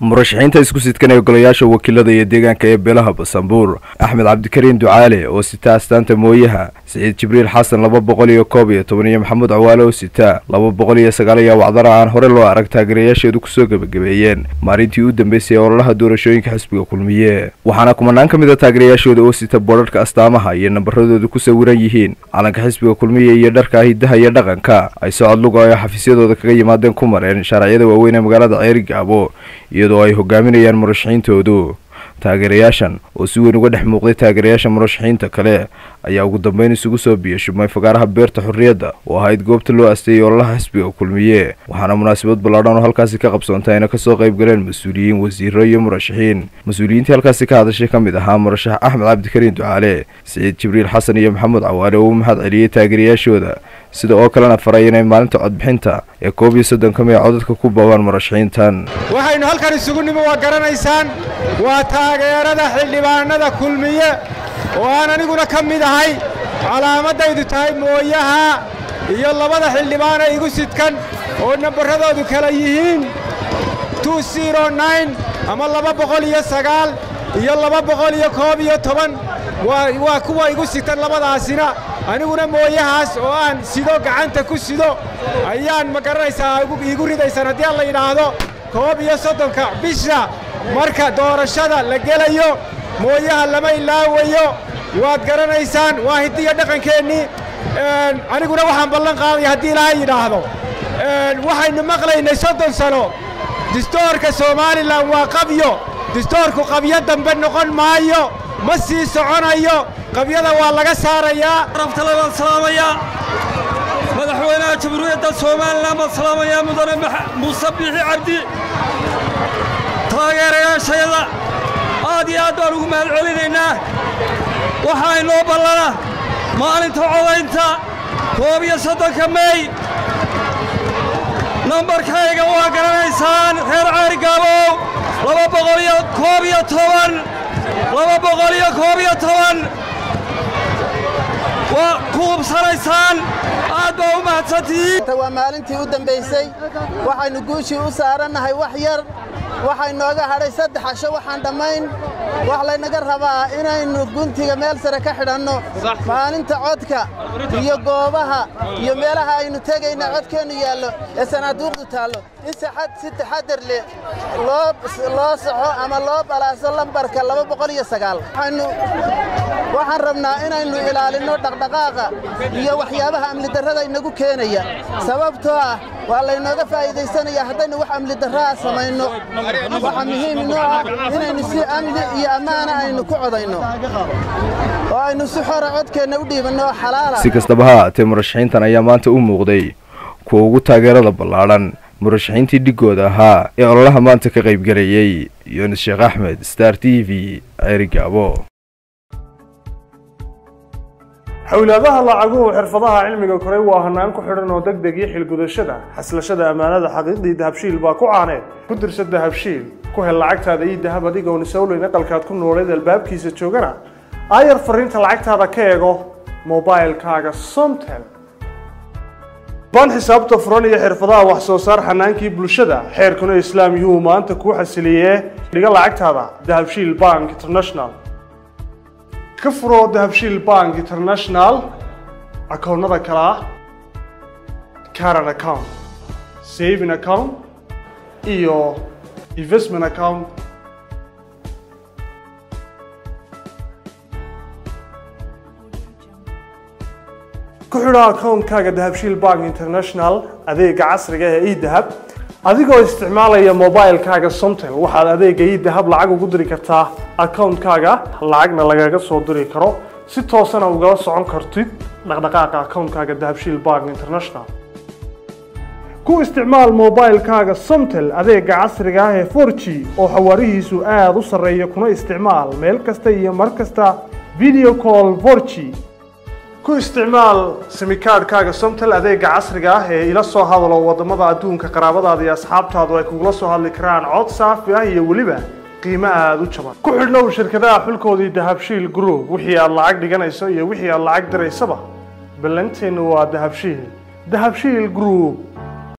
murashaxiinta isku sidkanaya golayaasha wakiilada iyo deegaanka ee beelaha basanbuur axmed cabdikariin ducaale oo sita astaanta mooyaha siciid jibriil xasan laba boqol iyo koob iyo toban iyo maxamuud cawaale oo sita laba boqol iyo sagaal iyo wacdara aan hore loo arag taageerayaasheedu kusoo gebagabeeyeen maalintii u dambeysay ee ololaha doorashooyinka xisbiga kulmiye waxaana kumanaan ka mid a taageerayaashooda oo sita boodharhka astaamaha iyo nambaradooda ku sawiran yihiin calanka xisbiga kulmiye iyo dharka hidaha iyo dhaqanka ay socod luga ay xafiisyadooda kaga yimaadeen ku mareen shaaracyada waaweyn ee magaalada ceeri gaabo iyadoo ay hogaaminayaan murashaxiintoodu taageerayaashan oo si weyn uga dhex muuqday taageerayaasha murashaxiinta kale ayaa ugu dambeyn isugu soo biyashubmay fagaaraha beerta xorriyadda oo ahayd goobta loo asteeyay ololaha xisbiga kulmiye waxaana munaasabad ballaadhan oo halkaasi ka qabsoontay ayna kasoo qayb galeen mas-uuliyiin wasiiro iyo murashaxiin mas-uuliyiintii halkaasi ka hadashay ka mid ahaa murashax axmed cabdikariin ducaale siciid jibriil xasan iyo maxamuud cawaale oo u mahad celiyey taageerayaashooda sida oo kalena faray inay maalinta codbixinta ee koob iyo soddonka mee codadka ku boobaan murashaxiintan waxaynu halkan isugu nimi waa garanaysaan waa taageerada xildhibaanada kulmiye oo aan aniguna ka mid ahay calaamadaydu tahay mooyaha iyo labada xildhibaana igu sidkan oo nambarradoodu kala yihiin ama laba boqol iyo sagaal iyo laba boqol iyo koob iyo toban waa kuwa igu sigtan labadaasina aniguna mooyahaas oo aan sido gacanta ku sido ayaan ma garanaysaa iigu ridaysaan haddii aan la yidhaahdo koob iyo soddonka bisha marka doorashada la gelayo mooyaha lama ilaawayo waad garanaysaan waa hiddiya dhaqankeennii aniguna waxaan ballan qaadaya haddii ilaahay yidhaahdo waxaynu maqlaynay soddon sano distoorka somalilan waa qabyo distoorku qabyo dambe noqon maayo ma sii soconayo qabyada waa laga saarayaa rabtale baan salaamayaa madaxweynaha jamhuuriyadda somalilan baan salaamayaa mudane muuse biixi cabdi taageerayaashayada aad iyo aad baan ugu mahad celinaynaa waxaa inoo ballana maalinta codaynta koob iyo soddonka mey nambarkayga waa garanaysaan reer caarigaabow laba boqol iyo koob iyo toban laba boqol iyo koob iyo toban waa ku hubsanaysaan aad baa u mahadsantihiin waa maalintii u dambaysay waxaynu guushii u saarannahay wax yar waxay nooga hadhay saddex casho waxaan dhammayn wax laynaga rabaa inaynu guntiga meel sare ka xidhanno maalinta codka iyo goobaha iyo meelaha aynu tegayna codkeennu yaallo ee sanaaduuqdu taallo in si taxadar leh loo saxo ama loo balaaso lambarka laba boqol iyo sagaal waxaan rabnaa inaynu ilaalinno dhaqdhaqaaqa iyo waxyaabaha amnidarrada inagu keenaya sababtoo ah waa laynooga faa'iidaysanaya haddaynu wax amnidarraa samayno waxaa muhiim inoo ah inaynu si amni iyo ammaana aynu ku codayno oo aynu si xora codkeenna u dhiibanno oo xalaala si kastaba ha ahaatee murashaxiintan ayaa maanta u muuqday kuwa ugu taageerada ballaadhan murashaxiintii dhiggooda ahaa ee ololaha maanta ka qaybgelayey yunis sheekh axmed star t v ceeri gaabo xowlaadaha lacaguhu xirfadaha cilmiga koray waa hanaan ku xidhan oo deg deg iyo xilgudashada xaslashada ammaanada xaqiiqdii dahabshiil baa ku caaneed ku dirsa dahabshiil ku hel lacagtaada iyo dahab adigoon isowleyn aqalkaad ku nooleed albaabkiisa joogana aayar fariinta lacagtaada ka eego mobailkaaga somtel baan xisaabta furan iyo xirfadaha wax soo saar xanaankii bulshada xeerkuna islaam yuu maanta kuu xasiliyee dhiga lacagtaada dahabshiil bank international ka furo dahabshiil bank international akoonnada kale ah caran account saving account iyo investment account ku xidho akoonkaaga dahabshiil bank international adeega casriga ee edahab adigoo isticmaalaya mobilkaaga somtel waxaad adeega idahab lacag ugu diri kartaa akoonkaaga lacagna lagaga soo diri karo si toosana ugala socon kartid dhaqdhaqaaqa akoonkaaga dahabshiil bank international ku isticmaal mobilkaaga somtel adeega casriga ah ee for g oo xawaarihiisu aada u sarreeya kuna isticmaal meel kasta iyo mar kasta video call for g ku isticmaal simikaadhkaaga somtel adeega casriga ah ee ila soo hadalo waddamada adduunka qaraabadaada iyo asxaabtaadu ay kugula soo hadli karaan cod saafi ah iyo weliba qiimo aada u jaban ku xidhnow shirkadaha xulkoodii dahabshiil group wixii aad lacag dhiganayso iyo wixii aad lacag diraysaba ballanteennu waa dahabshiil dahabshiil group